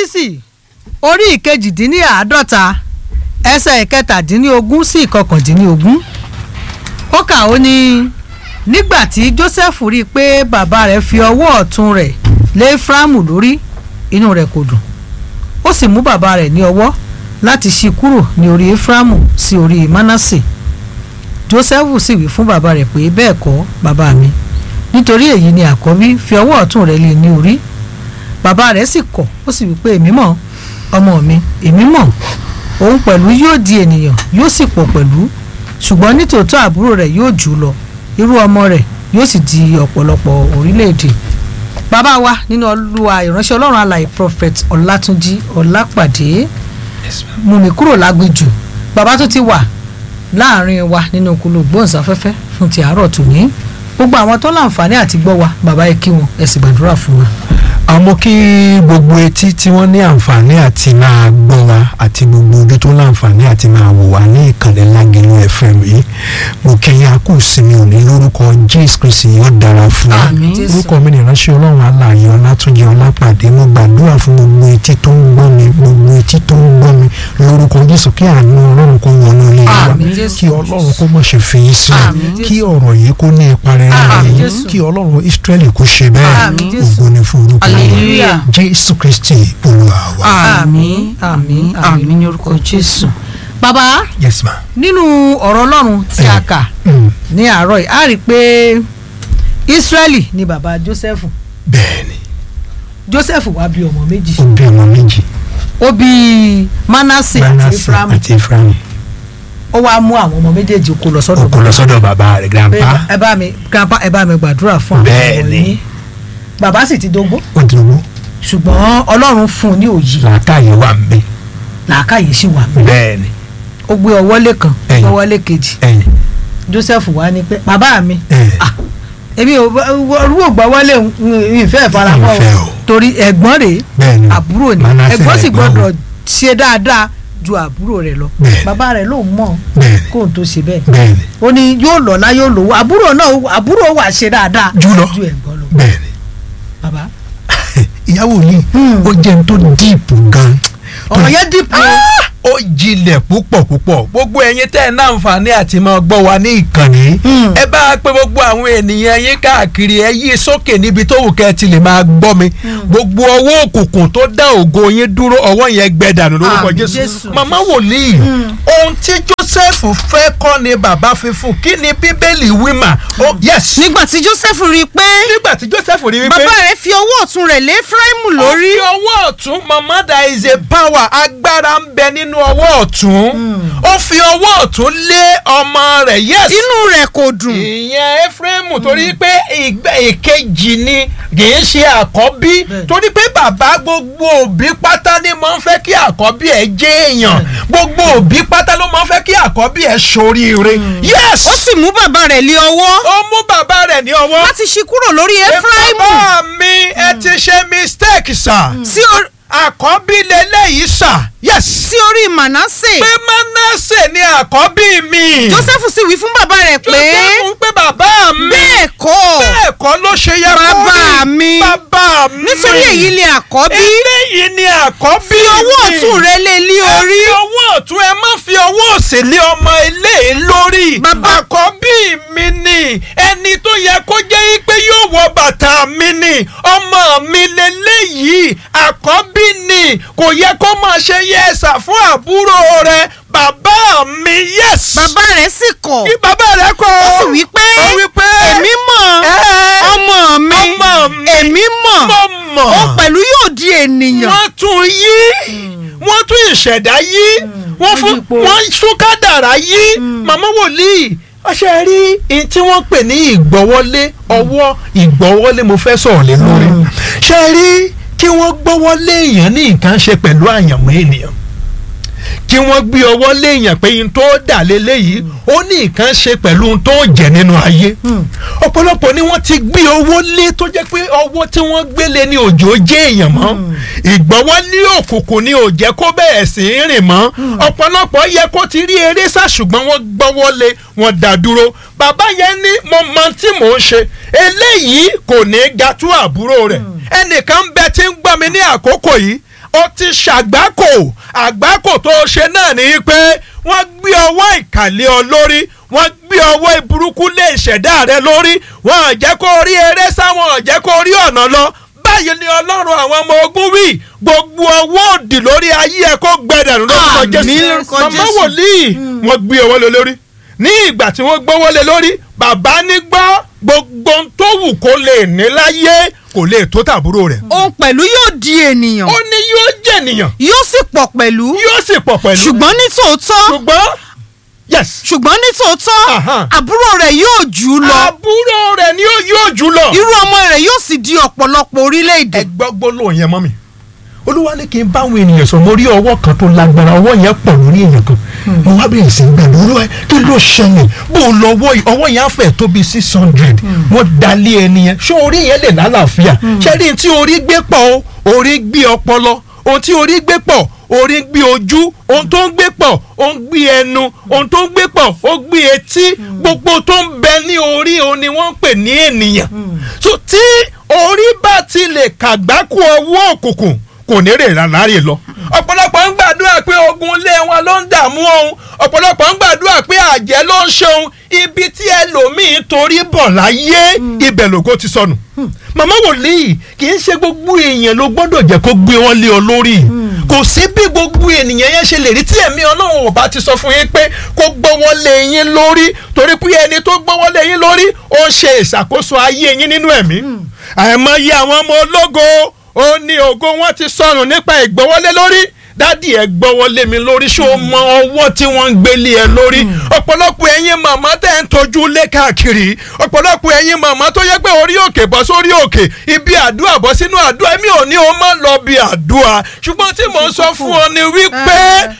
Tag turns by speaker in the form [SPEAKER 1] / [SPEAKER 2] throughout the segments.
[SPEAKER 1] jẹ́nẹ́sísì orí ìkejìdínláàádọ́ta ẹsẹ̀ ìkẹtàdínlógún sí ìkọkàndínlógún ó kà ó ní nígbà tí joseph rí i pé bàbá rẹ̀ fi ọwọ́ ọ̀tún rẹ̀ lé efraimu lórí inú rẹ̀ kò dùn ó sì mú bàbá rẹ̀ ní ọwọ́ láti ṣí kúrò ní orí efraimu sí orí manasse joseph sì wí fún bàbá rẹ̀ pé bẹ́ẹ̀ kọ́ bàbá mi nítorí èyí ni àkọ́bí fi ọwọ́ ọ̀tún rẹ̀ lé ní orí bàbá rẹ̀ sì kọ̀ ó sì wí pé èmi mọ̀ ọmọ mi èmi mọ̀ òun pẹ̀lú yóò di ènìyàn yóò sì pọ̀ pẹ̀lú ṣùgbọ́n nítòótọ́ àbúrò rẹ̀ yóò jù ú lọ irú ọmọ rẹ̀ yóò sì di ọ̀pọ̀lọpọ̀ orílẹ̀-èdè bàbá wa nínú olúwa ìránṣẹ́ ọlọ́run alàyè prophet ọlátúnjí ọlápàdé mú mi kúrò lágbèjù bàbá tó ti wà láàrin wa nínú kúlù gbóhùnsáfẹ́fẹ́ fún ti àárọ̀ tòní gbogbo àwọn tó láǹfààní àti gbọ́ wa bàbá ẹ kí wọn ẹ sì gbàdúrà fún wa.
[SPEAKER 2] àmọ́ kí gbogbo etí tí wọ́n ní àǹfààní àti máa gbọ́ wa àti gbogbo ojú tó láǹfààní àti máa wò wá ní ìkànnì Lágẹ̀lú FM yìí mo kí yín akú sinmi òní lórúkọ Jésù Kristi yóò dára fún wa
[SPEAKER 1] Àmín. Jésù.
[SPEAKER 2] orúkọ mi ní ìránṣẹ́ ọlọ́run alààyè ọlátúnjì ọlápàdé mo gbàdúrà fún gbogbo etí tó ń gbọ́ mi gbogbo etí tó ń gbọ́ mi lórúkọ Jésù kí àánú ọlọ́run kó wọnú ilé wa
[SPEAKER 1] Àmín. Jésù.
[SPEAKER 2] kí ọlọ́run kó mọ̀ ṣe fi yín sílẹ̀
[SPEAKER 1] Àmín.
[SPEAKER 2] kí ọ̀rọ̀ yìí kó ní ipa rere
[SPEAKER 1] Àmín.
[SPEAKER 2] yín
[SPEAKER 1] Jésù.
[SPEAKER 2] kí ọlọ́run Ísírẹ́lì kó ṣe bẹ́ẹ̀
[SPEAKER 1] Àmín. Jésù.
[SPEAKER 2] ògo ni fún orúkọ rẹ̀
[SPEAKER 3] Hallelujah.
[SPEAKER 2] Jésù Kristi olúwa wa.
[SPEAKER 1] àmín àmín àmín ní orúkọ jésù. bàbá
[SPEAKER 2] yes ma.
[SPEAKER 1] nínú ọ̀rọ̀ ọlọ́run tí a kà
[SPEAKER 2] Mm.
[SPEAKER 1] ní àárọ̀ yìí a rí i pé israeli ni bàbá joseph
[SPEAKER 2] bẹ́ẹ̀ni
[SPEAKER 1] joseph wá bí ọmọ méjì
[SPEAKER 2] ó bí ọmọ méjì
[SPEAKER 1] ó bí manasse àti
[SPEAKER 2] Manasseh
[SPEAKER 1] ephraim
[SPEAKER 2] àti Ephraim
[SPEAKER 1] ó wá mú àwọn ọmọ méjèèjì kó lọ sọ́dọ̀
[SPEAKER 2] ó kó lọ sọ́dọ̀ bàbá rẹ̀
[SPEAKER 1] pé
[SPEAKER 2] grandpa
[SPEAKER 1] ẹ bá mi grandpa ẹ bá mi gbàdúrà fún àwọn ọmọ
[SPEAKER 2] Bẹ́ẹ̀ni.
[SPEAKER 1] yín bàbá sì ti dógbó
[SPEAKER 2] ó dúró
[SPEAKER 1] ṣùgbọ́n ọlọ́run fún un ní òye
[SPEAKER 2] làákàyè wà ń bẹ
[SPEAKER 1] làákàyè sì wà mí
[SPEAKER 2] bẹ́ẹ̀ni
[SPEAKER 1] ó gbé ọwọ́ lé kan
[SPEAKER 2] Ẹ̀yìn.
[SPEAKER 1] ọwọ́ lé kejì
[SPEAKER 2] ẹ̀yìn
[SPEAKER 1] joseph wá ní pé bàbá mi
[SPEAKER 2] ẹ̀
[SPEAKER 1] ah èmi ò rú ògbà wọlé ìfẹ́ ìfaramọ́
[SPEAKER 2] Ìfẹ́ o.
[SPEAKER 1] torí ẹ̀gbọ́n rèé
[SPEAKER 2] bẹ́ẹ̀ni
[SPEAKER 1] àbúrò ni
[SPEAKER 2] Manasseh
[SPEAKER 1] ẹ̀gbọ́n sì
[SPEAKER 2] lẹ̀gbọ́n
[SPEAKER 1] gbọ́dọ̀ ṣe dáadáa ju àbúrò rẹ̀ lọ
[SPEAKER 2] Bẹ́ẹ̀ni.
[SPEAKER 1] bàbá rẹ̀ ló mọ̀
[SPEAKER 2] bẹ́ẹ̀ni
[SPEAKER 1] kóun tó ṣe bẹ́ẹ̀
[SPEAKER 2] bẹ́ẹ̀ni
[SPEAKER 1] ó ní yóò lọ́lá yóò lówó àbúrò náà àbúrò wà ṣe dáadáa
[SPEAKER 2] Jù lọ.
[SPEAKER 1] ju ẹ̀gbọ́n lọ
[SPEAKER 2] bẹ́ẹ̀ni
[SPEAKER 1] bàbá
[SPEAKER 2] ìyàwó yìí
[SPEAKER 1] Hmm.
[SPEAKER 2] ó jẹ́ n tó díìpù gan
[SPEAKER 1] ọ̀rọ̀ yẹn dìpọ̀
[SPEAKER 2] ó jinlẹ̀ púpọ̀ púpọ̀ gbogbo ẹ̀yin tẹ́ ẹ̀ náà àǹfààní àti máa gbọ́ wa ní ìkànnì
[SPEAKER 1] Hmm.
[SPEAKER 2] ẹ bá a pé gbogbo àwọn ènìyàn yín káàkiri ẹ yí sókè níbi tó wù kẹ́ ẹ ti lè máa gbọ́ mi gbogbo ọwọ́ òkùnkùn tó dá ògo yín dúró ọwọ́ yẹn gbẹ dànù lórúkọ
[SPEAKER 1] Àmín,
[SPEAKER 2] Jésù
[SPEAKER 1] Jésù.
[SPEAKER 2] màmá wòlíì ohun tí Joseph fẹ́ kọ́ ni bàbá fi fún kí ni Bíbélì wí mà ó yes
[SPEAKER 3] nígbà tí joseph rí i pé
[SPEAKER 2] nígbà tí Joseph rí wípé
[SPEAKER 3] bàbá rẹ̀ fi ọwọ́ ọ̀tún rẹ̀ lé efraimu lórí
[SPEAKER 2] ó fi ọwọ́ ọ̀tún mama there is a power agbára ń bẹ nínú ọwọ́ ọ̀tún ó fi ọwọ́ ọ̀tún lé ọmọ rẹ̀ yes
[SPEAKER 3] inú rẹ̀ kò dùn
[SPEAKER 2] ìyẹn Efraimu torí pé ìgbẹ́ ìkejì ni kì í ṣe àkọ́bí
[SPEAKER 1] Bẹ́ẹ̀.
[SPEAKER 2] torí pé bàbá gbogbo òbí pátá ni máa ń fẹ́ kí àkọ́bí ẹ̀ jẹ́ èèyàn gbogbo òbí pátá ló máa ń fẹ́ kí àkọ́bí ẹ̀ ṣoríire yes
[SPEAKER 3] ó sì mú bàbá rẹ̀ lé ọwọ́
[SPEAKER 2] ó mú bàbá rẹ̀ ní ọwọ́
[SPEAKER 3] láti ṣí kúrò lórí efraimu
[SPEAKER 2] bàbá mi ẹ ti ṣe mistake sir
[SPEAKER 3] sí orí-
[SPEAKER 2] àkọ́bí lélẹ́yìí sà yes
[SPEAKER 3] sí orí manasse
[SPEAKER 2] pé Manasse ni àkọ́bí mi
[SPEAKER 3] joseph sì wí fún bàbá rẹ̀ pé
[SPEAKER 2] Joseph pé bàbá mi
[SPEAKER 3] bẹ́ẹ̀ kọ́
[SPEAKER 2] bẹ́ẹ̀ kọ́ ló ṣe yẹ kó
[SPEAKER 3] Bàbá
[SPEAKER 2] rí.
[SPEAKER 3] mi.
[SPEAKER 2] bàbá mi
[SPEAKER 3] nítorí èyí ni àkọ́bí
[SPEAKER 2] eléyìí ni àkọ́bí
[SPEAKER 3] fi ọwọ́
[SPEAKER 2] mi.
[SPEAKER 3] ọ̀tún rẹ̀ lé lé
[SPEAKER 2] ẹ
[SPEAKER 3] orí
[SPEAKER 2] fi ọwọ́ ọ̀tún ẹ má fi ọwọ́ òsì lé ọmọ eléyìí lórí
[SPEAKER 3] Bàbá-
[SPEAKER 2] àkọ́bí mi ni ẹni tó yẹ kó jẹ́ pé yóò wọ bàtà mi ni ọmọ mi lélẹ́yìí àkọ́bí ni kò yẹ kó máa ṣe yẹ́sà fún àbúrò rẹ bàbá mi yes.
[SPEAKER 3] bàbá rẹ̀ sì kọ̀
[SPEAKER 2] kí bàbá rẹ kọ́
[SPEAKER 3] ó sì wí pé
[SPEAKER 2] ó wí pé
[SPEAKER 3] èmi mọ̀
[SPEAKER 2] ẹ́,
[SPEAKER 3] ọmọ mi
[SPEAKER 2] ọmọ mi
[SPEAKER 3] èmi mọ̀
[SPEAKER 2] mo mọ̀
[SPEAKER 3] ó pẹ̀lú yóò di ènìyàn
[SPEAKER 2] wọ́n tún yí wọ́n tún ìṣẹ̀dá yí wọ́n fún
[SPEAKER 1] ipò.
[SPEAKER 2] wọ́n tún kádàrá yí màmá wòlíì ọṣẹ rí i tí wọ́n pè ní ìgbọ́wọ́lé ọwọ́ ìgbọ́wọ́lé mo fẹ́ sọ̀rọ̀ lé lórí ṣe rí kí wọ́n gbọ́wọ́lé èèyàn ní nǹkan ṣe pẹ̀lú àyànmọ́ ènìyàn kí wọ́n gbé ọwọ́ léèyàn pé yín tó dà léléyìí ó ní nǹkan ṣe pẹ̀lú ohun tó jẹ́ nínú ayé ọ̀pọ̀lọpọ̀ ni wọ́n ti gbé owó lé tó jẹ́ pé ọwọ́ tí wọ́n gbé lé ní òjò jẹ́ èèyàn mọ́ ìgbọ́wọ́lé òkùnkùn ni ò jẹ́ kó bẹ̀rẹ̀ sí í rìn mọ́ ọ̀pọ̀lọpọ̀ yẹ kó ti rí eré sá ṣùgbọ́n wọ́n gbọ́wọ́ lé wọ́n dá dúró bàbá yẹn ní mo mọ tí mò ń ṣe eléyìí kò ní ga tó àbúrò rẹ̀ ẹnìkan ń bẹ tí ń gbọ́ mi ní àkókò yìí ó ti ṣàgbákò àgbákò tó ṣe náà ni pé wọ́n gbé ọwọ́ ìkàlẹ̀ ọ lórí wọ́n gbé ọwọ́ ìburúkú lé ìṣẹ̀dá rẹ lórí wọ́n ò jẹ́ kó rí eré sáwọn ò jẹ́ kó rí ọ̀nà lọ báyìí ni ọlọ́run àwọn ọmọ ogun wí gbogbo ọwọ́ òdì lórí ayé ẹ kó gbẹdẹ̀rún lórúkọ
[SPEAKER 3] Àmín
[SPEAKER 2] jésù
[SPEAKER 3] lórúkọ
[SPEAKER 2] màmá
[SPEAKER 3] Jésù.
[SPEAKER 2] wòlíì wọ́n gbé ọwọ́ lé lórí ní ìgbà tí wọ́n gbọ́wọ́ lé lórí bàbá ní gbọ́ gbogbo ohun tó wù kó lè ní láyé kò lè tó tàbúrò rẹ̀
[SPEAKER 3] òun pẹ̀lú yóò di ènìyàn
[SPEAKER 2] ó ní yóò jẹ̀nìyàn
[SPEAKER 3] yóò sì pọ̀ pẹ̀lú
[SPEAKER 2] yóò sì pọ̀ pẹ̀lú
[SPEAKER 3] ṣùgbọ́n ní tòótọ́
[SPEAKER 2] ṣùgbọ́n yes
[SPEAKER 3] ṣùgbọ́n ní tòótọ́
[SPEAKER 2] Aha.
[SPEAKER 3] àbúrò rẹ̀ yóò jù ú lọ
[SPEAKER 2] àbúrò rẹ̀ ni ó yóò jù lọ.
[SPEAKER 3] irú ọmọ rẹ̀ yóò sì di ọ̀pọ̀lọpọ̀ orílẹ̀-èdè
[SPEAKER 2] ẹ gbọ́ gbólóhùn yẹn mọ́ mi olúwa ní kí n bá àwọn ènìyàn sọ mo rí ọwọ́ kan tó lágbára ọwọ́ yẹn pọ̀ lórí èèyàn kan mo wá bẹ̀rẹ̀ sí í gbàdúrà olúwa kí ló ṣẹlẹ̀ bó o lọ ọwọ́ yìí ọwọ́ yẹn á fẹ̀ tó bí six hundred wọ́n dalé ẹni yẹn ṣé orí yẹn lè lálàáfíà ṣé rí n tí orí gbé pọ̀ o orí gbé ọpọlọ ohun tí orí gbé pọ̀ orí gbé ojú ohun tó ń gbé pọ̀ ó ń gbé ẹnu ohun tó ń gbé pọ̀ ó gbé etí gbogbo tó ń bẹ ní orí òun ni wọ́n ń pè ní ènìyàn so tí orí bá ti lè kàgbákò ọwọ́ òkùnkùn kò ní rè láre lọ. ọ̀pọ̀lọpọ̀ ń gbàdúrà pé ogun ilé wọn ló ń dààmú òun ọ̀pọ̀lọpọ̀ ń gbàdúrà pé àjẹ́ ló ń ṣeun ibi tí ẹlòmíín torí bọ̀ láyé ibẹ̀ lògo ti sọnù. màmá wòlíì kì í ṣe gbogbo èèyàn ló gbọ́dọ̀ jẹ́ kó gbé wọn lé ọ lórí kò sí bí gbogbo ènìyàn yẹn ṣe lè rí tí ẹ̀mí ọlọ́run ò bá ti sọ fún yín pé kó gbọ́ wọn lé yín lórí torí pé ẹni tó gbọ́ wọn lé yín lórí ó ń ṣe ìṣàkóso ayé yín nínú ẹ̀mí àìmọye àwọn ọmọ ológo ó ní ògo wọn ti sọnù nípa ìgbọ́wọ́lé lórí dádì ẹ gbọ́wọ́lé mi lórí ṣé o mọ ọwọ́ tí wọ́n ń gbélé ẹ lórí ọ̀pọ̀lọpọ̀ ẹ̀yin màmá tẹ̀ ń tọ́jú lé káàkiri ọ̀pọ̀lọpọ̀ ẹ̀yin màmá tó yẹ pé orí òkè bọ́ sórí òkè ibi àdúrà bọ́ sínú àdúrà èmi ò ní o má lọ bí àdúrà ṣùgbọ́n tí mò ń sọ fún ọ ni wípé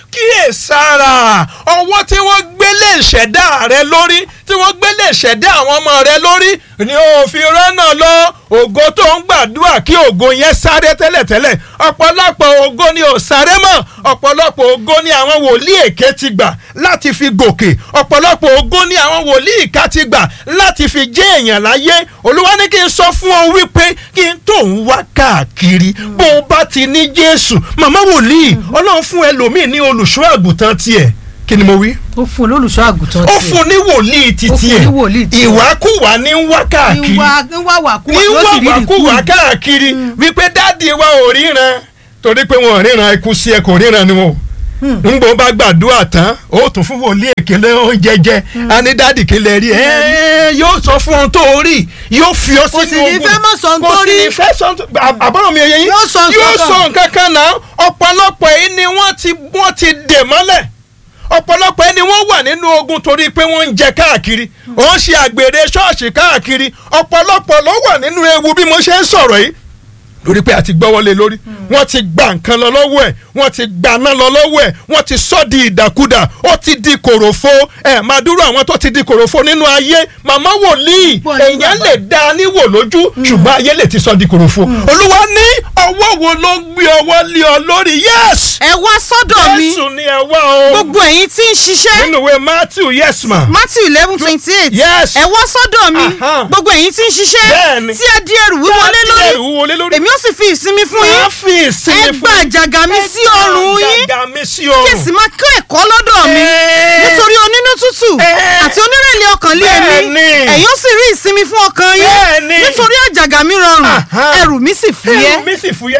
[SPEAKER 2] kíyèsára ọwọ́ tí wọ́n gbélé ìṣẹ̀dá rẹ lórí tí wọ́n gbélé ìṣẹ̀dá àwọn ọmọ rẹ lórí ni ó fi rọ́nà lọ ògo tó ń gbàdúrà kí ògo yẹn sáré tẹ́lẹ̀tẹ́lẹ̀ ọ̀pọ̀lọpọ̀ ògo ni ò sáré mọ́ ọ̀pọ̀lọpọ̀ ògo ni àwọn wòlíì èké ti gbà láti fi gòkè ọ̀pọ̀lọpọ̀ ògo ni àwọn wòlíì ìka ti gbà láti fi jẹ́ èèyàn láyé olúwa ní kí n sọ fún ọ wípé kí n tó ń wá káàkiri bó o bá ti ní jésù màmá wòlíì ọlọ́run fún ẹlòmíì ní olùṣọ́ àgùntàn tiẹ̀ kí ni mo wí
[SPEAKER 1] ó fún olólùṣọ́ àgùntàn
[SPEAKER 2] ó fún ní wòlíì títí
[SPEAKER 1] Ó fún
[SPEAKER 2] ẹ̀
[SPEAKER 1] ní wòlíì tiẹ̀.
[SPEAKER 2] ìwákùwà ní ń wá káàkiri
[SPEAKER 1] ń wá wà kú
[SPEAKER 2] ní
[SPEAKER 1] yóò sì rí
[SPEAKER 2] wàkúwà
[SPEAKER 1] ìdíkù
[SPEAKER 2] káàkiri wípé dáàdi wa ò ríran torí pé wọn ò ríran ikú sí ẹ kò ríran ni wọn ò ngbọ bá gbàdúrà tán ó tún fún wòlíì èkélé oúnjẹ jẹ a ní dáàdì kílẹ̀ rí ẹ yóò sọ fún ohun tó rí yóò fi ọ
[SPEAKER 1] Kò
[SPEAKER 2] sínú
[SPEAKER 1] sì ní
[SPEAKER 2] ogun
[SPEAKER 1] fẹ́ mọ̀ sọ ohun tó
[SPEAKER 2] kò sì
[SPEAKER 1] rí.
[SPEAKER 2] ní fẹ́ sọ ohun tó àbọ̀rọ̀ mi ò yẹ yín
[SPEAKER 1] Yóò sọ nǹkan
[SPEAKER 2] yóò
[SPEAKER 1] kan.
[SPEAKER 2] sọ nǹkan kan náà ọ̀pọ̀lọpọ̀ yìí ni wọ́n ti wọ́n ti dè mọ́lẹ̀ ọ̀pọ̀lọpọ̀ ẹni wọ́n wà nínú ogun torí pé wọ́n ń jẹ káàkiri ó ń ṣe àgbèrè ṣọ́ọ̀ṣì káàkiri ọ̀pọ̀lọpọ̀ ló wà nínú ewu bí mo ṣe ń sọ̀rọ̀ yìí lórí pé a ti gbọ́wọ́lé lórí wọ́n ti gba nǹkan lọ lọ́wọ́ ẹ̀ wọ́n ti gbaná lọ lọ́wọ́ ẹ̀ wọ́n ti sọ di ìdàkudà ó ti di kòròfo ẹ̀ máa dúró àwọn tó ti di kòròfo nínú ayé màmá wòlíì
[SPEAKER 1] Bọ̀ ní
[SPEAKER 2] èèyàn
[SPEAKER 1] bàbá.
[SPEAKER 2] lè dá a níwò lójú ṣùgbọ́n ayé lè ti sọ di kòròfo olúwa ní ọwọ́ wo ló ń gbé ọwọ́ lé ọ lórí yes
[SPEAKER 3] ẹ wá sọ́dọ̀ mi
[SPEAKER 2] jésù ni ẹ wá o
[SPEAKER 3] gbogbo ẹ̀yin tí ń ṣiṣẹ́
[SPEAKER 2] nínú ìwé matthew yes ma
[SPEAKER 3] matthew eleven twenty eight
[SPEAKER 2] Yes.
[SPEAKER 3] ẹ wá sọ́dọ̀ mi
[SPEAKER 2] Aha.
[SPEAKER 3] gbogbo ẹ̀yin tí ń ṣiṣẹ́
[SPEAKER 2] Bẹ́ẹ̀ni.
[SPEAKER 3] tí ẹ di ẹrù wíwọ lé
[SPEAKER 2] Tí ẹ di ẹrù
[SPEAKER 3] lórí
[SPEAKER 2] wíwọ lé lórí.
[SPEAKER 3] èmi ó sì fi ìsinmi fún
[SPEAKER 2] máa
[SPEAKER 3] yín
[SPEAKER 2] fi ìsinmi
[SPEAKER 3] ẹ gba àjàgà mi sí ọrùn yín
[SPEAKER 2] Àjàgà mi sí
[SPEAKER 3] kí
[SPEAKER 2] ọrùn.
[SPEAKER 3] èsì máa kọ́ ẹ̀kọ́ lọ́dọ̀ mi
[SPEAKER 2] Ẹ́ẹ́.
[SPEAKER 3] nítorí onínú tútù
[SPEAKER 2] Ẹ́ẹ́.
[SPEAKER 3] àti onírẹ̀lẹ̀ ọkàn lé mi
[SPEAKER 2] Bẹ́ẹ̀ni.
[SPEAKER 3] ẹ̀yin ó sì rí ìsinmi fún ọkàn yín
[SPEAKER 2] Bẹ́ẹ̀ni.
[SPEAKER 3] nítorí àjàgà mi rọrùn
[SPEAKER 2] Aha.
[SPEAKER 3] ẹrù mi sì fúyẹ́.
[SPEAKER 2] ẹrù mi sì fúyẹ́.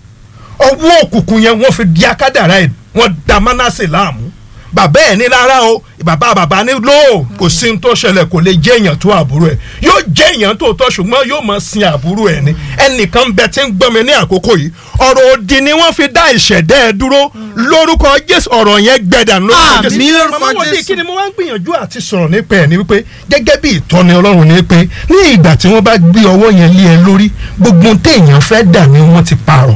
[SPEAKER 2] ọwọ́ òkùnkùn yẹn wọ́n fi di akádàrá ẹ̀ wọ́n da mánásè láàmú bàbá ẹ̀ ní rárá o bàbá bàbá ní lóò kò sí ní tó ṣẹlẹ̀ kò lè jẹ́ èèyàn tó àbúrò ẹ̀ yóò jẹ́ èèyàn tó tọ́ ṣùgbọ́n yóò máa sin àbúrò ẹ̀ ni ẹnìkan bẹ tí ń gbọ́ mi ní àkókò yìí ọ̀rọ̀ òdì ni wọ́n fi dá ìṣẹ̀dá ẹ̀ dúró lórúkọ Jésù ọ̀rọ̀ yẹn gbẹ̀dà lórúkọ
[SPEAKER 3] Àmín
[SPEAKER 2] Jésù
[SPEAKER 3] lórúkọ
[SPEAKER 2] màmá wòlíì
[SPEAKER 3] Jésù.
[SPEAKER 2] kí ni mo wá ń gbìyànjú àti sọ̀rọ̀ nípa ẹ̀ ni wípé gẹ́gẹ́ bí ìtọ́ni Ọlọ́run ni pé ní ìgbà tí wọ́n bá gbé ọwọ́ yẹn lé ẹ lórí gbogbo ohun téèyàn fẹ́ dà ni wọ́n ti pààrọ̀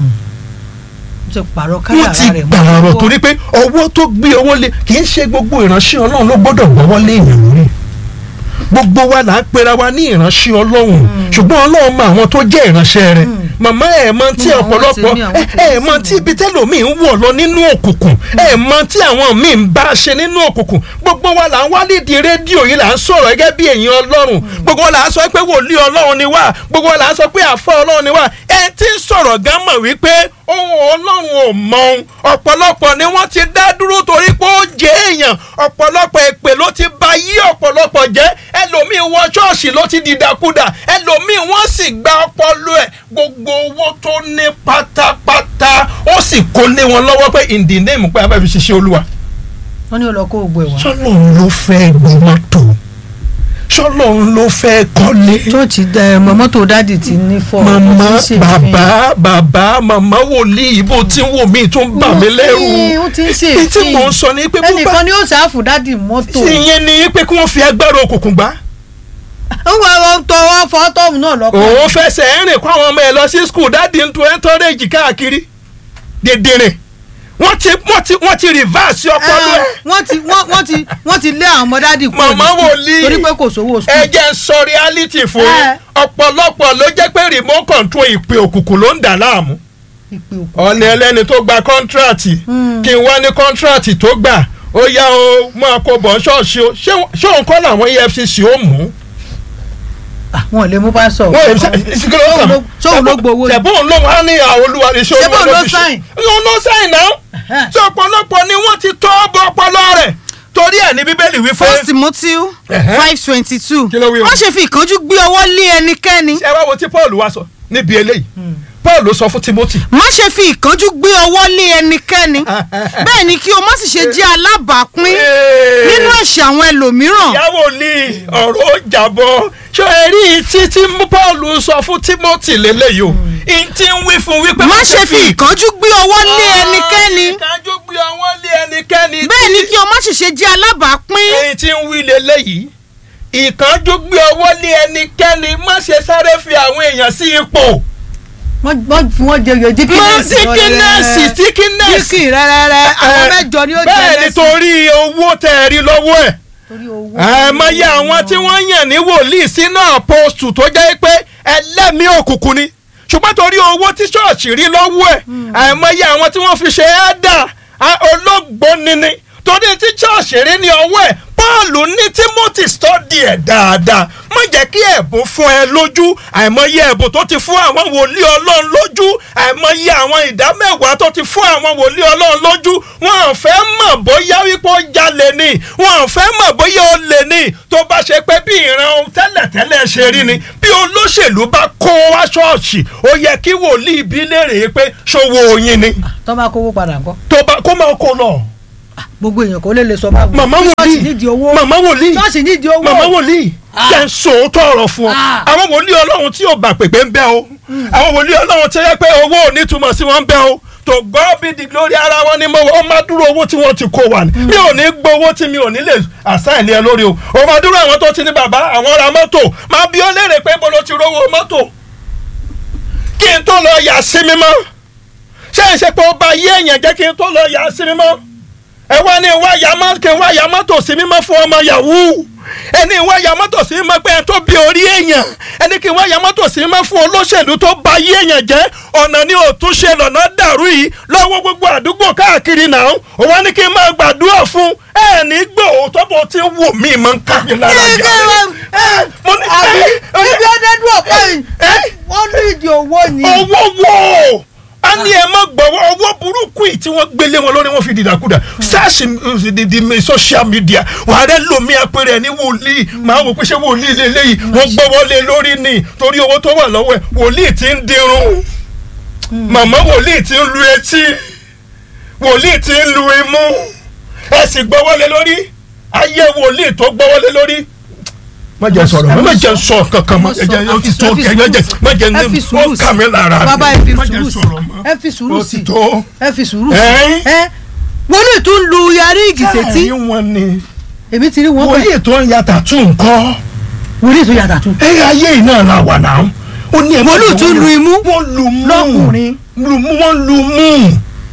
[SPEAKER 1] ó ti pààrọ̀
[SPEAKER 2] wọ́n
[SPEAKER 1] kádàrá
[SPEAKER 2] ti
[SPEAKER 1] rẹ̀ mọ́
[SPEAKER 2] pààrọ̀
[SPEAKER 1] lọ́wọ́.
[SPEAKER 2] torí pé ọwọ́ tó gbé ọwọ́ lé kì í ṣe gbogbo ìránṣẹ́ Ọlọ́run ló gbọ́dọ̀ gbọ́wọ́ lé èèyàn lórí gbogbo wa là ń pera wa ní ìránṣẹ́ ọlọ́run ṣùgbọ́n ọlọ́run mọ àwọn tó jẹ́ ìránṣẹ́ rẹ̀ màmá ẹ̀ mọ tí
[SPEAKER 1] Mo mọ àwọn
[SPEAKER 2] ọ̀pọ̀lọpọ̀
[SPEAKER 1] tèmi, àwọn
[SPEAKER 2] ẹ̀
[SPEAKER 1] tèmi
[SPEAKER 2] ẹ̀ mọ
[SPEAKER 1] sì
[SPEAKER 2] tí
[SPEAKER 1] mọ̀.
[SPEAKER 2] ibi tẹ́lòmíì ń wọ̀ lọ nínú òkùnkùn ẹ̀ mọ tí àwọn míì ń bá ṣe nínú òkùnkùn gbogbo wa là ń wá nídìí rédíò yìí là ń sọ̀rọ̀ gẹ́gẹ́ bí èèyàn ọlọ́run gbogbo wa là ń sọ pé wòlíì ọlọ́run ni wá gbogbo wa là ń sọ pé àfa ọlọ́run ni wá ẹ ti ń sọ̀rọ̀ gan mọ̀ wípé ohun ọlọ́run ò mọ ohun ọ̀pọ̀lọpọ̀ ni wọ́n ti dá dúró torí pé ó jẹ́ èèyàn ọ̀pọ̀lọpọ̀ èpè ló ti ba yí ọ̀pọ̀lọpọ̀ jẹ́ ẹlòmíì wọ ṣọ́ọ̀ṣì ló ti dìdàkudà ẹlòmíì wọ́n sì gba ọpọlọ ẹ̀ gbogbo owó tó ní pátápátá ó sì kó lé wọn lọ́wọ́ pé in the name pé abẹ́ fi ṣiṣẹ́ olúwa
[SPEAKER 1] wọ́n ní olùkọ́ ògbó ẹ̀ wá.
[SPEAKER 2] ṣọlọ́run ló fẹ́ gbé mọ́tò ṣọlọ́run ló fẹ́ kọ́lé
[SPEAKER 1] chọ́ọ̀chì ẹ mọ́tò dádì ti ní fọ́
[SPEAKER 2] màmá bàbá bàbá màmá wòlíì ibo tí ń wò mí tó ń bà mí lẹ́rù
[SPEAKER 1] ó ti ń ṣe
[SPEAKER 2] èyí tí mò ń sọ ni pé bó bá
[SPEAKER 1] ẹnìkan ni ó ṣàfù dádì mọ́tò
[SPEAKER 2] ìyẹn ni pé kí wọ́n fi agbára òkùnkùn gbá
[SPEAKER 1] ń wọ ọ tọwọ́ fọ́tọ́ọ̀mù náà lọ́kàn
[SPEAKER 2] òun fẹsẹ̀ rìn kó àwọn ọmọ ẹ̀ lọ sí skul dáàdi ń tún ẹ́ńtọ́rẹ́jì káàkiri dèdèrè wọ́n ti wọ́n ti wọ́n ti rìvásì ọpọlọ ẹ̀
[SPEAKER 1] wọ́n ti wọ́n wọ́n ti wọ́n ti lé àwọn ọmọ dádì kúrò ní
[SPEAKER 2] Màmá
[SPEAKER 1] school
[SPEAKER 2] wòlíì.
[SPEAKER 1] torí pé kò sówó
[SPEAKER 2] ẹ
[SPEAKER 1] school.
[SPEAKER 2] jẹ́ ń sọ reality fún yín
[SPEAKER 1] Ẹ.
[SPEAKER 2] ọ̀pọ̀lọpọ̀ ló jẹ́ pé remote control ìpè òkùnkùn ló ń dà láàmú
[SPEAKER 1] ìpè òkú.
[SPEAKER 2] ọ̀nà ẹlẹ́ni tó gba kọ́ńtíráàtì
[SPEAKER 1] Mm.
[SPEAKER 2] kí n wá ní kọ́ńtíráàtì tó gbà ó yá o máa kó bọ̀ ṣọ́ọ̀ṣì o ṣé ṣé òun kọ́ làwọn EFCC ó mú
[SPEAKER 1] Ah, wọn ò lè mú pásọ.
[SPEAKER 2] wọ́n èmi sẹ́ kí ló kàn mí.
[SPEAKER 1] sóun ló gbowó ni.
[SPEAKER 2] tẹ̀bọ́n ló wá ní àwọn olúwa iṣẹ́
[SPEAKER 1] Ṣé bóun ló
[SPEAKER 2] fi ṣe.
[SPEAKER 1] sign?
[SPEAKER 2] òun ló sáìn náà
[SPEAKER 1] Ẹ̀hẹ́n.
[SPEAKER 2] tí ọ̀pọ̀lọpọ̀ ni wọ́n ti tọ́ bọ ọpọlọ rẹ̀ torí ẹ̀ ní bíbélì wí fún
[SPEAKER 3] first timothy
[SPEAKER 2] Ẹ̀hẹ́.
[SPEAKER 3] five twenty two
[SPEAKER 2] Kí ló wí o?
[SPEAKER 3] wọ́n ṣe fi ìkánjú gbé ọwọ́ lé ẹnikẹ́ni
[SPEAKER 2] ẹ wá wo tí paul wá sọ níbi eléyìí paul ló sọ fún timothy
[SPEAKER 3] má ṣe fi ìkánjú gbé ọwọ́ lé ẹnikẹ́ni bẹ́ẹ̀ ni kí o má sì ṣe jẹ́ alábàápín nínú ẹ̀ṣẹ̀ àwọn ẹlòmíràn
[SPEAKER 2] ìyàwó ní ọ̀rọ̀ ó jàbọ̀ ṣé ẹ rí i tí tí paul sọ fún timothy lélẹ́yìí o ì tí ń wí fún wípé
[SPEAKER 3] má ṣe fi ìkánjú gbé ọwọ́ lé ẹnikẹ́ni
[SPEAKER 2] ìkánjú gbé ọwọ́ lé ẹnikẹ́ni
[SPEAKER 3] bẹ́ẹ̀ ni kí o má sì ṣe jẹ́ alábàápín
[SPEAKER 2] èyí tí ń wí lélẹ́yìí ìkánjú gbé ọwọ́ lé ẹnikẹ́ni má ṣe sáré fi àwọn èèyàn sí ipò
[SPEAKER 1] wọ́n wọ́n fi wọ́n jẹ yòó
[SPEAKER 2] mọ
[SPEAKER 1] díkínẹ́sì.
[SPEAKER 2] síkínẹ́sì síkínẹ́sì
[SPEAKER 1] díkì rẹ́rẹ́rẹ́ àwọn mẹ́jọ ni ó jẹ
[SPEAKER 2] bẹ́ẹ̀ ni
[SPEAKER 1] lẹ́sìn.
[SPEAKER 2] torí owó tẹ̀ ẹ́ rí lọ́wọ́ ẹ̀
[SPEAKER 1] torí owó.
[SPEAKER 2] àìmọye àwọn tí wọ́n yàn ní wòlíì sínú àpòstù tó jẹ́ pé ẹlẹ́mìí òkùnkùn ni ṣùgbọ́n torí owó tí ṣọ́ọ̀ṣì rí lọ́wọ́ ẹ̀ àìmọye àwọn tí wọ́n fi ṣe ẹ́dà olóògbóni ni torí tí ṣọ́ọ̀ṣì rí ní ọwọ́ ẹ̀ Pọ́ọ̀lù ní Timothy stọ́dì ẹ̀ dáadáa má jẹ́ kí ẹ̀bùn fún ẹ lójú àìmọye ẹ̀bùn tó ti fún àwọn wòlíì ọlọ́run lójú àìmọye àwọn ìdámẹ́wàá tó ti fún àwọn wòlíì ọlọ́run lójú wọn ò fẹ́ mọ̀ bóyá wípé ó jalè ni wọn ò fẹ́ mọ̀ bóyá ó lè ní tó bá ṣe pé bí ìran ohun tẹ́lẹ̀tẹ́lẹ̀ ṣe rí ni bí olóṣèlú bá kó wá ṣọ́ọ̀ṣì ó yẹ kí wòlíì bí léèrè pé ṣòwò oyin ni
[SPEAKER 1] tó bá kówó padà ńkọ́.
[SPEAKER 2] tó bá kó máa kó lọ.
[SPEAKER 1] gbogbo èèyàn kò lè lè sọ bá wọn.
[SPEAKER 2] màmá
[SPEAKER 1] ṣọ́ọ̀ṣì
[SPEAKER 2] wòlíì
[SPEAKER 1] nídìí owó.
[SPEAKER 2] màmá wòlíì
[SPEAKER 1] ṣọ́ọ̀ṣì nídìí owó.
[SPEAKER 2] màmá wòlíì
[SPEAKER 1] Ah.
[SPEAKER 2] jẹ́ ń sòótọ́ ọ̀rọ̀ fún ọ
[SPEAKER 1] Ah.
[SPEAKER 2] àwọn wòlíì ọlọ́run tí ò bá pèpè ń bẹ o àwọn wòlíì ọlọ́run tí ó yẹ pé owó ò ní túmọ̀ sí wọn ń bẹ o to God be the glory ara wọn ni mo ó máa dúró owó tí wọ́n ti kó wa ni mi ò ní gbọ́ owó tí mi ò ní lè àsáìní ẹ lórí o ò máa dúró àwọn tó ti ní bàbá àwọn ra mọ́tò máa bí ó léèrè pé mo lọ ti rówó mọ́tò kí n tó lọ yà sí mi mọ́ ṣé ìṣe pé ó ba yé èèyàn jẹ́ kí n tó lọ yà sí mi mọ́ ẹ wá ní wá ya mọ́ kí n wá ya mọ́tò sí mímọ́ fún ọmọ yahoo ẹni wá ya mọ́tò sí mímọ́ pé ẹ tó bí orí èèyàn ẹni kí n wá ya mọ́tò sí mímọ́ fún olóṣèlú tó ba yé èèyàn jẹ́ ọ̀nà ni òtúnṣe lọ́nà dàrú yìí lọ́wọ́ gbogbo àdúgbò káàkiri náà ó wá ní kí n máa gbàdúrà fún ẹ ní gbọ́ òótọ́ bó ti ń wò mí máa ń ká mi lára
[SPEAKER 1] Kí-
[SPEAKER 2] jà
[SPEAKER 1] kí-
[SPEAKER 2] ẹ mo ní
[SPEAKER 1] àbí
[SPEAKER 2] ẹ
[SPEAKER 1] ibi ọdẹdún ọ̀pọ̀ yìí
[SPEAKER 2] ẹ
[SPEAKER 1] wọ́n ní ìdí owó ni.
[SPEAKER 2] owó wo a ní ẹ má gbọ́wọ́ owó burúkú yìí tí wọ́n gbélé wọn lórí wọn fi dìdàkudà sáàsì di social media wà á rẹ lomi apẹ̀rẹ̀ ní wòlíì máa wò pé ṣé wòlíì lélẹ́yìí wọ́n gbọ́wọ́ lé lórí ni torí owó tó wà lọ́wọ́ ẹ̀ wòlíì ti ń dirun màmá wòlíì ti ń lu etí wòlíì ti ń lu imú ẹ sì gbọ́wọ́ lé lórí ayé wòlíì tó gbọ́wọ́ lé lórí má jẹ́ sọ̀rọ̀ má jẹ́ sọ kankan má jẹ́ ó ti tó kẹ́yọ́ jẹ́ má jẹ́
[SPEAKER 1] ẹ fi
[SPEAKER 2] ní
[SPEAKER 1] sùúrù
[SPEAKER 2] ó
[SPEAKER 1] sí
[SPEAKER 2] kà mí lára mi
[SPEAKER 1] bàbá ẹ fi
[SPEAKER 2] má jẹ́
[SPEAKER 1] sùúrù sí
[SPEAKER 2] sọ̀rọ̀ mọ́
[SPEAKER 1] ẹ fi sùúrù
[SPEAKER 2] ó
[SPEAKER 1] sí
[SPEAKER 2] ti tó
[SPEAKER 1] ẹ fi sùúrù sí
[SPEAKER 2] Ẹ́n?
[SPEAKER 1] ẹ wọ́n ní tún lu yarí ìgìsẹ̀tì
[SPEAKER 2] ẹ̀yin wọn ni
[SPEAKER 1] èmi ti rí wọn bẹ́ẹ̀
[SPEAKER 2] wòlíì tó ń ya tàtú nǹkan
[SPEAKER 1] wòlíì tún yàtà tún.
[SPEAKER 2] ẹ ayé yìí náà la wà náà ó ní ẹ má
[SPEAKER 1] Wòlíì
[SPEAKER 2] jẹ́
[SPEAKER 1] tún
[SPEAKER 2] wọ́n
[SPEAKER 1] lu imú
[SPEAKER 2] wọ́n lu mú
[SPEAKER 1] lọ́kùnrin.
[SPEAKER 2] lu mú wọ́n lu mú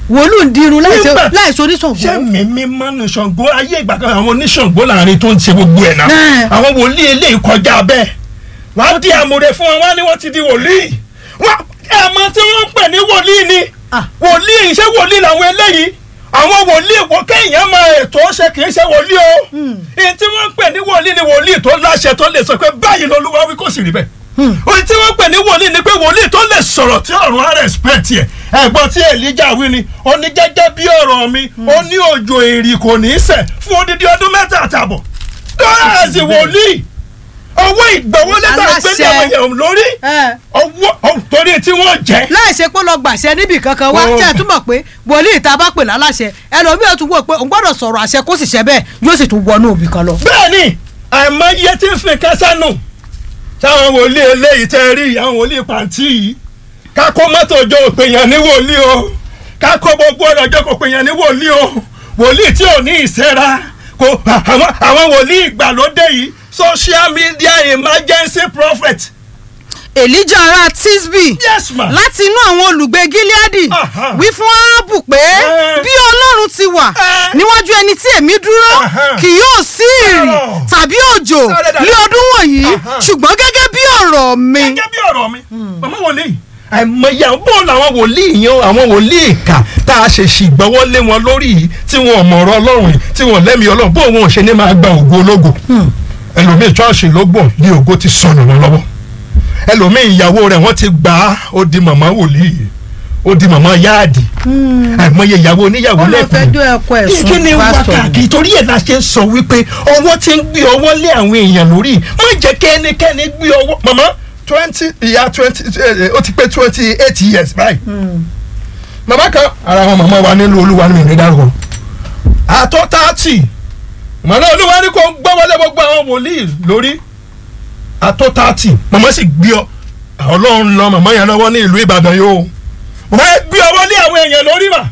[SPEAKER 1] wòlíì ń dirun láìsí
[SPEAKER 2] Nígbà-
[SPEAKER 1] láìsí oníṣàngó.
[SPEAKER 2] ṣé mímí mánu ṣàngó ayé ìgbà kan àwọn oníṣàngó láàrin tó ń ṣe gbogbo ẹ̀ náà
[SPEAKER 1] Ẹ̀.
[SPEAKER 2] àwọn wòlíì eléyìí kọjá bẹ́ẹ̀ wọ́n á di àmúre fún wọn wọ́n á ní wọ́n ti di wòlíì wọ́n ẹ̀mọ tí wọ́n ń pè ní wòlíì ni
[SPEAKER 1] Ah.
[SPEAKER 2] wòlíì ṣé wòlíì làwọn eléyìí àwọn wòlíì wọ kéèyàn máa ètò ṣe kì í ṣe wòlíì o èyí tí wọ́n ń pè ní wòlíì ni wòlíì tó láṣẹ tó lè sọ pé báyìí lolúwa wí kò sì rí bẹ́ẹ̀ ohun tí wọ́n pè ní wòlíì ni pé wòlíì tó lè sọ̀rọ̀ tí ọ̀run á respect yẹ ẹ̀gbọ́n tí Èlíjà wí ni ó ní gẹ́gẹ́ bí ọ̀rọ̀ mi ó ní òjò èrì kò ní í ṣẹ̀ fún odidi ọdún mẹ́ta àtàbọ̀ dọ́là ẹ̀sìn wòlíì owó ìgbọ̀wọ́ lẹ́tà
[SPEAKER 1] Aláṣẹ.
[SPEAKER 2] gbẹ́dẹ̀ àwọn èèyàn lórí
[SPEAKER 1] Ẹ̀.
[SPEAKER 2] owó ọ̀, torí tí wọ́n jẹ́
[SPEAKER 1] láìsí pé lọ gbàṣẹ níbì kankan wá
[SPEAKER 2] Oh.
[SPEAKER 1] tẹ́ ẹ túmọ̀ pé wòlíì tá a bá pè láláṣẹ ẹlòmíràn tún wò pé òun gbọ́dọ̀ sọ̀rọ̀ àṣẹ kó sì ṣẹ bẹ́ẹ̀ yóò sì tún wọnú òbí kan lọ.
[SPEAKER 2] bẹ́ẹ̀ni àìmọye tí ń fi kẹsánù táwọn wòlíì eléyìí tẹ́ rí àwọn wòlíì pàǹtí yìí kákó mọ́tò ọjọ́ òpèyàn ní wòlíì o kákó gbogbo ọ̀rọ̀ ọjọ́ òpèyàn ní wòlíì o wòlíì tí ò ní ìṣẹ́ra kò àwọn àwọn wòlíì ìgbàlódé yìí social media emergency prophet
[SPEAKER 3] elijah ará tisbi
[SPEAKER 2] yes ma
[SPEAKER 3] láti inú àwọn olùgbé gileadi
[SPEAKER 2] Aha.
[SPEAKER 3] wí fún árábù pé
[SPEAKER 2] Eh.
[SPEAKER 3] bí ọlọ́run ti wà
[SPEAKER 2] Eh.
[SPEAKER 3] níwájú ẹni tí èmi dúró
[SPEAKER 2] Aha.
[SPEAKER 3] kì yóò sí ìrì
[SPEAKER 2] Oh.
[SPEAKER 3] tàbí òjò
[SPEAKER 2] Sáré dàda.
[SPEAKER 3] ní ọdún wọ̀nyí
[SPEAKER 2] Aha.
[SPEAKER 3] ṣùgbọ́n gẹ́gẹ́ bí ọ̀rọ̀ mi
[SPEAKER 2] gẹ́gẹ́ bí ọ̀rọ̀ mi màmá wòlíì àìmọye àwọn bọ́ọ̀lù àwọn wòlíì yan àwọn wòlíì ìkà tá a ṣe ṣìgbọ́wọ́ lé wọn lórí yìí tí wọn ò mọ̀ ọ̀rọ̀ ọlọ́run yìí tí wọn ò lẹ́mìí ọlọ́run bó wọn ò ṣe ní máa gba ògo ológo ẹlòmíì ṣọ́ọ̀ṣì ló gbọ̀ ní ògo ti sọnù wọn lọ́wọ́ ẹlòmíì ìyàwó rẹ̀ wọ́n ti gbà á ó di màmá wòlíì ó di màmá yáàdì àìmọye ìyàwó oníyàwó
[SPEAKER 1] ó lọ
[SPEAKER 2] lẹ́kùn
[SPEAKER 1] fẹjọ́ ẹ̀kọ́ ẹ̀sùn
[SPEAKER 2] kí ni
[SPEAKER 1] pásítọ̀
[SPEAKER 2] wákàtí torí ẹ̀ la ṣe ń sọ wípé ọwọ́ ti ń gbé ọwọ́ lé àwọn èèyàn lórí má jẹ́ kí ẹnikẹ́ni gbé ọwọ́ màmá twenty ìyá twenty ó ti pé twenty eight years báyìí màmá kan ara àwọn màmá wa nílùú olúwa ní ìrìn dárúkọ àtọ́ tààtì màmá olúwa ní kò gbọ́ wọlé gbogbo àwọn wòlíì lórí àtọ́ tààtì màmá sì gbé ọ ọlọ́run lọ màmá yẹn lọ́wọ́ ní ìlú ìbàdàn yìí o màmá yẹn gbé ọwọ́ lé àwọn èèyàn lórí mà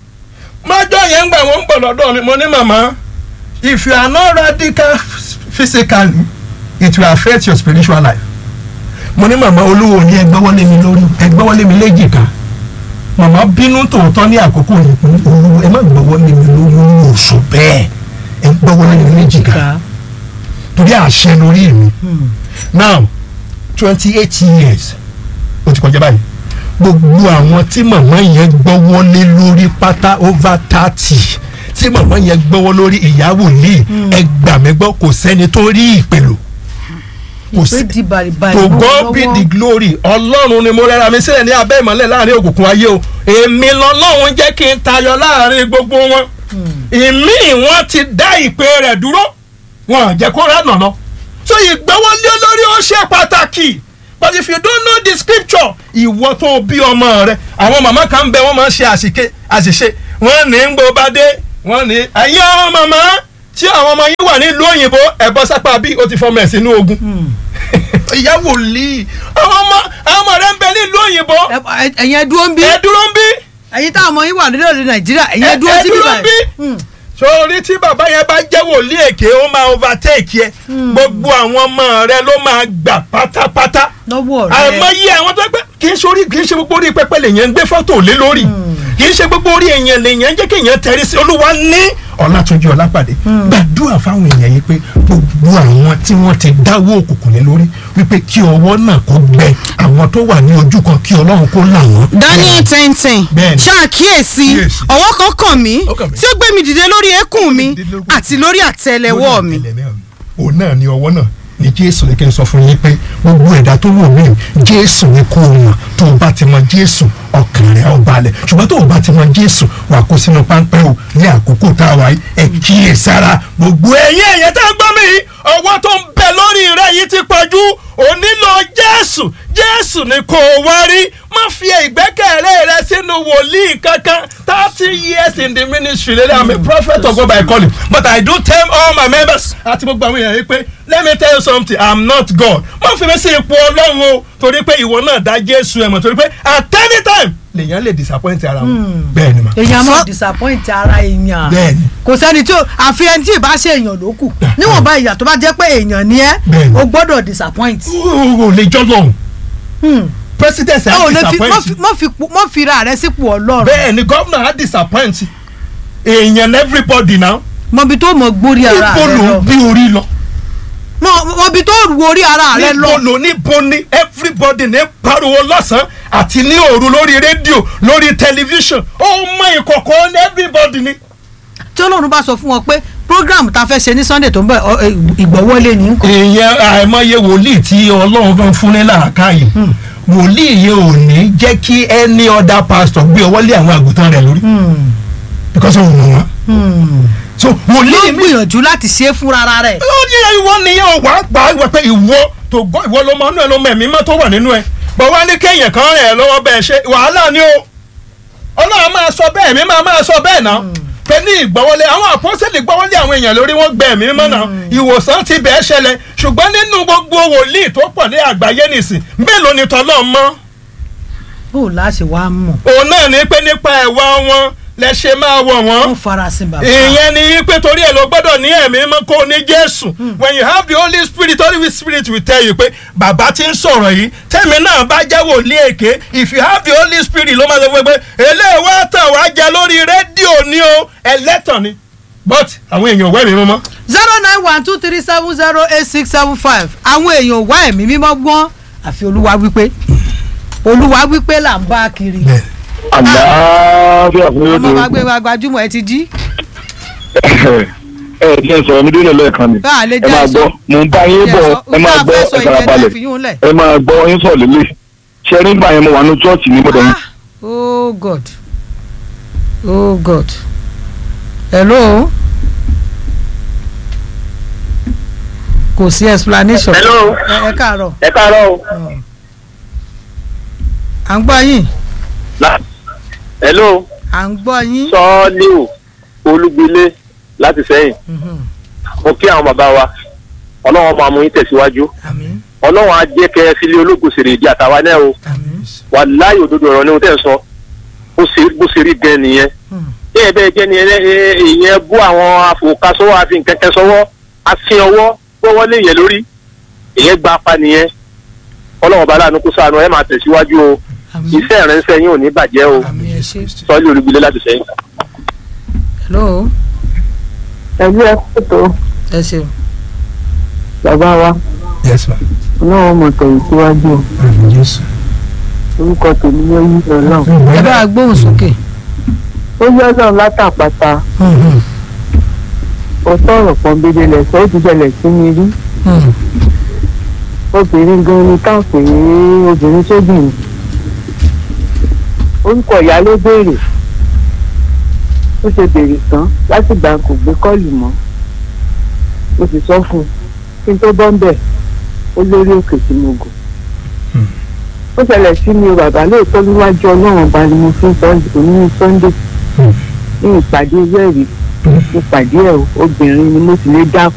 [SPEAKER 2] májọ yẹn ń gbà wọ́n ń bọ̀ lọ́dọ̀ mi mo ní màmá if you are not radical physically it will affect your spiritual life mo ní màmá olúwo ní ẹgbẹ́wọ́lé mi lórí ẹgbẹ́wọ́lé mi léjìká màmá bínú tòótọ́ ní àkókò yìí pé olúwo ẹ má gbọ́wọ́lé mi lórí oṣù bẹ́ẹ̀ ẹ gbọ́wọ́lé mi léjìká torí àṣẹ lórí mi now twenty eight years ó ti kọjá báyìí gbogbo àwọn tí màmá yẹn gbọ́wọ́ lé lórí pátá over thirty tí màmá yẹn gbọ́wọ́ lórí ìyàwó ní ẹgbàmẹ́gbọ́ kò sẹ́ni tó rí ìpèlò kò
[SPEAKER 1] ìpè
[SPEAKER 2] sí
[SPEAKER 1] di bàrìbàrì
[SPEAKER 2] to
[SPEAKER 1] mọ́
[SPEAKER 2] God be
[SPEAKER 1] lọ́wọ́.
[SPEAKER 2] the glory ọlọ́run ni mo rẹ́ra mi sílẹ̀ ní abẹ́ ìmọ́lẹ̀ láàrin òkùnkùn ayé o èmi lọ́lọ́run jẹ́ kí n tayọ láàrin gbogbo wọn ìmí wọn ti dá ìpè rẹ̀ dúró wọn à jẹ́ kó ránà lọ so ìgbẹ́wọ́lé lórí ó ṣe pàtàkì but if you don't know the scripture ìwọ tó bí ọmọ rẹ àwọn màmá kan ń bẹ wọn máa ń ṣe àṣìké àṣìṣe wọn ní ń gbó bá dé wọn ní ẹ̀yin ọmọ màmá tí àwọn ọmọ yín wà nílùú òyìnbó ẹ̀bọ sápá bí ó ti fọmọ ẹ̀ sínú ogun ìyá wòlíì àwọn ọmọ àwọn ọmọ rẹ ń bẹ nílùú òyìnbó
[SPEAKER 1] Ẹ- ẹ- ẹ̀yin ẹ dúró ń bí
[SPEAKER 2] ẹ dúró ń bí
[SPEAKER 1] ẹ̀yin táwọn ọmọ yín wà nílẹ̀ èdè nàìjíríà ẹ̀yin ẹ dúró
[SPEAKER 2] ẹ
[SPEAKER 1] síbí
[SPEAKER 2] dúró ń bí
[SPEAKER 1] báyìí.
[SPEAKER 2] sórí tí bàbá yẹn bá jẹ́ wòlíì èké ó máa overtake yẹ gbogbo àwọn ọmọ rẹ ló máa gbà pátápátá
[SPEAKER 1] lọ́wọ́ rẹ
[SPEAKER 2] àìmọye àwọn tó gbẹ kì í sórí kì í ṣe gbogbo orí pẹpẹ lèyàn ń gbé fọ́tò lé lórí kì í ṣe gbogbo orí èèyàn lèyàn jẹ́ kí èèyàn tẹrí sí olúwa ní ọlátúnjí ọlápàdé gbàdúrà fáwọn èèyàn yìí pé gbogbo àwọn tí wọ́n ti dáwọ́ òkùnkùn lé lórí wípé kí ọwọ́ náà kó gbẹ àwọn tó wà ní ojú kan kí ọlọ́run kó là wọ́n.
[SPEAKER 3] daniel ten ten
[SPEAKER 2] Bẹ́ẹ̀ni.
[SPEAKER 3] ṣàkíyèsí
[SPEAKER 2] Kíyèsí.
[SPEAKER 3] ọwọ́ kan kàn mí
[SPEAKER 2] Ó kàn mí.
[SPEAKER 3] tí ó gbé mi dìde lórí eékún mi
[SPEAKER 2] Gbé mi dìde lórí-
[SPEAKER 3] àti lórí àtẹ́lẹwọ́ mi.
[SPEAKER 2] òun náà ni ọwọ́ náà ni jésù ní kí n sọ fún yín pé gbogbo ẹ̀dá tó wò mí jésù ni kó o mọ̀ tó o bá ti mọ jésù ọkàn rẹ̀ ó balẹ̀ ṣùgbọ́n tó o bá ti mọ jésù wà kó sínú páńpẹ́ o ní àkókò tá a wà yìí ẹ kíyè sára gbogbo ẹ̀yin ẹ̀yẹ tá a gbọ́ mi yìí ọwọ́ tó ń bẹ lórí rẹ̀ yìí ti pọ̀jù o nílò jésù jésù ni kó o wá rí má fi ìgbẹ́kẹ̀lé rẹ sínú wòlíì kankan thirty years in the ministry lẹ́lẹ́ i'm a prophet of God by calling but i do tell all my members àti gbogbo àwọn èèyàn yìí pé let me tell you something i'm not God má fi mi sí ipò ọlọ́run o torí pé ìwọ náà dá jésù ẹ̀ mọ̀ torí pé at any time lèèyàn lè disappoint ara wọn bẹ́ẹ̀ ni ma
[SPEAKER 1] èèyàn máa
[SPEAKER 3] Fọ́-
[SPEAKER 1] disappoint ara èèyàn
[SPEAKER 2] Bẹ́ẹ̀ni.
[SPEAKER 1] kò sẹ́ni tí ó àfi ẹni tí ì bá ṣe èèyàn ló kù níwọ̀nba ìyà tó bá jẹ́ pé èèyàn ni ẹ́
[SPEAKER 2] Bẹ́ẹ̀ni.
[SPEAKER 1] o gbọ́dọ̀ disappoint.
[SPEAKER 2] o ò lè jọ́ lọ́hùn
[SPEAKER 1] Hmm.
[SPEAKER 2] president
[SPEAKER 1] ẹ
[SPEAKER 2] á
[SPEAKER 1] ò lè fi mọ́
[SPEAKER 2] disappoint
[SPEAKER 1] fi- mọ́ fi po- mọ́ fi ra rẹ sípò ọlọ́run
[SPEAKER 2] bẹ́ẹ̀ ni governor á disappoint èèyàn everybody now
[SPEAKER 1] mọbi tó mọ gbórí ara
[SPEAKER 2] níbo
[SPEAKER 1] rẹ
[SPEAKER 2] ló
[SPEAKER 1] lọ
[SPEAKER 2] ń bí orí lọ
[SPEAKER 1] Mọ- mọbi tó ru orí ara rẹ
[SPEAKER 2] níbo
[SPEAKER 1] lọ
[SPEAKER 2] ló níbo ni everybody ní pariwo lọ́sàn-án àti ní òru lórí rédíò lórí tẹlifíṣàn ó mọ ìkọ̀kọ̀ ní everybody ni.
[SPEAKER 1] tí ọlọ́run bá sọ fún wọn pé program tá a fẹ́ ṣe ní sunday tó ń bọ̀ ọ, ẹ, ìgbọ́wọ́lé ní nǹkan
[SPEAKER 2] èèyàn àìmọye wòlíì tí ọlọ́run fẹ́ fún ní làákàyè wòlíì yẹn ò ní jẹ́ kí any other pastor gbé ọwọ́ lé àwọn àgùntàn rẹ̀ lórí because òun mọ̀ wọ́n. so
[SPEAKER 1] ló
[SPEAKER 2] wòlíì mi
[SPEAKER 1] gbìyànjú láti ṣe é fúnra rẹ̀
[SPEAKER 2] ó ní ìwọ nìyẹn ò wá gbà wọ pé ìwọ tó gbọ́ ìwọ ló mọ inú ẹ ló mọ ẹ̀mí mọ́ tó wà nínú ẹ bọ̀ wá ní kéèyàn kan rẹ̀ ẹ́ lọ́wọ́ bẹ́ẹ̀ ṣe wàhálà ni o ọlọ́run máa sọ bẹ́ẹ̀ mi máa máa sọ bẹ́ẹ̀ náà pé ní ìgbọ́wọ́lé àwọn àpọ́sẹ̀lì gbọ́wọ́lé àwọn èèyàn lórí wọn gbẹ ẹ̀mí mọ́ náà ìwòsàn ti bẹ́ẹ̀ ṣẹlẹ̀ ṣùgbọ́n nínú gbogbo wòlíì tó pọ̀ ní àgbáyé nìsín mélòó ni tọ́lọ́ mọ́
[SPEAKER 1] bó o láṣẹ wàá mọ̀
[SPEAKER 2] òun náà ní pé nípa ẹ̀wà wọn lẹ ṣe máa wọ̀ wọ́n
[SPEAKER 1] wọ́n farasin bàbá
[SPEAKER 2] ìyẹn ni pé torí ẹ ló gbọ́dọ̀ ní ẹ̀mí mọ́ kó o ní jésù when you have the holy spirit holy spirit will tell you pé bàbá ti ń sọ̀rọ̀ yìí tẹ́mi náà bá jẹ́ wòlíì èké if you have the holy spirit ló máa sọ fún mi pé eléyìí wá tàn wá jẹ lórí rédíò ni o ẹlẹ́tàn ni but àwọn èèyàn wẹ̀ mí mọ́.
[SPEAKER 1] zero nine one two three seven zero eight six seven five àwọn èèyàn wá ẹ̀mí mímọ́ gbọ́n àfi olúwa wípé olúwa wípé là ń bá kiri
[SPEAKER 4] àlàáfíà fún yóò
[SPEAKER 1] ọmọ bá gbé
[SPEAKER 4] dé
[SPEAKER 1] wa gbajúmọ̀ ẹ ti jí
[SPEAKER 4] ẹ ẹ jẹ́ sọ̀rọ̀ mi dúró lẹ́ẹ̀kan ni
[SPEAKER 1] Bá a lè
[SPEAKER 4] ẹ
[SPEAKER 1] jẹ́
[SPEAKER 4] máa
[SPEAKER 1] sọ.
[SPEAKER 4] gbọ́ mò ń bá yín bọ̀ ẹ máa gbọ́ ẹ fara balẹ̀
[SPEAKER 1] balẹ̀.
[SPEAKER 4] ẹ máa gbọ́ yín sọ̀ lélẹ̀ ṣe nígbà yẹn mo wà ní chọ́ọ̀chì ní mọ̀dọ̀ yín
[SPEAKER 1] oh god oh god hello kò sí explanation
[SPEAKER 5] Hello.
[SPEAKER 1] ẹ ẹ káàárọ̀
[SPEAKER 5] ẹ káàárọ̀ o.
[SPEAKER 1] à ń gbọ́ yín
[SPEAKER 5] La- hello
[SPEAKER 1] à ń gbọ́ yín
[SPEAKER 5] sọ́ọ́líù olúgbilé láti sẹ́yìn
[SPEAKER 1] Mhm.
[SPEAKER 5] mo kí àwọn bàbá wa ọlọ́run máa mú yín tẹ̀síwájú
[SPEAKER 1] àmín
[SPEAKER 5] ọlọ́run á jẹ́ kẹ́ ẹ sílé ológun sèrè ìdí àtàwa náà o
[SPEAKER 1] àmín
[SPEAKER 5] wà láyé òdodo ọ̀rọ̀ ni mo tẹ̀ ń sọ bó ṣe bó ṣe rí gan nìyẹn
[SPEAKER 1] Hmm.
[SPEAKER 5] bí ẹ bẹ́ẹ̀ jẹ́ ni ẹ- ẹ- ìyẹn bú àwọn afòkasọ́wọ́ àfi nkẹ́kẹ́ sọ́wọ́ àfi ọwọ́ gbọ́wọ́ lé yẹn lórí ìyẹn gba apá nìyẹn ọlọ́run bá láàánú kó ṣàánú ẹ máa tẹ̀síwájú o
[SPEAKER 1] àmín
[SPEAKER 5] iṣẹ́ ìrẹsẹ̀ yín ò ní bàjẹ́ o
[SPEAKER 1] àmín ẹ ṣé
[SPEAKER 5] sọ́ọ́líù olúgbilé láti sẹ́yìn.
[SPEAKER 1] hello
[SPEAKER 6] ẹbí ẹkú tó
[SPEAKER 1] ẹ ṣeun
[SPEAKER 6] bàbá wa
[SPEAKER 2] yes ma
[SPEAKER 6] ọlọ́run mọ̀ tẹ̀yìn síwájú o.
[SPEAKER 2] yes.
[SPEAKER 6] orúkọ tèmi yẹ yí ọlọ́run
[SPEAKER 1] ẹ bá a gbóhùn sókè
[SPEAKER 6] ó yẹ ọlọ́run látàpàtà ọ̀tọ̀ ọ̀rọ̀ kan bèbè lẹ̀sọ́ ó ti ṣẹlẹ̀ sí mi rí obìnrin gan ni ká pè é obìnrin sóbìnrin orúkọ ìyá ló béèrè ó ṣe béèrè tán láti gbà kò gbé kọ́ọ̀lù mọ́ mo sì sọ fún un kí n tó bọ́ ń bẹ̀ ó lórí òkè tí mo gùn ó ṣẹlẹ̀ sí mi o bàbá lóòótọ́ níwájú ọlọ́run ọba ni mo fi ń sọ òní sunday ní ìpàdé wẹ́ẹ̀rí ìpàdé ẹ̀ obìnrin ni mo sì lè dá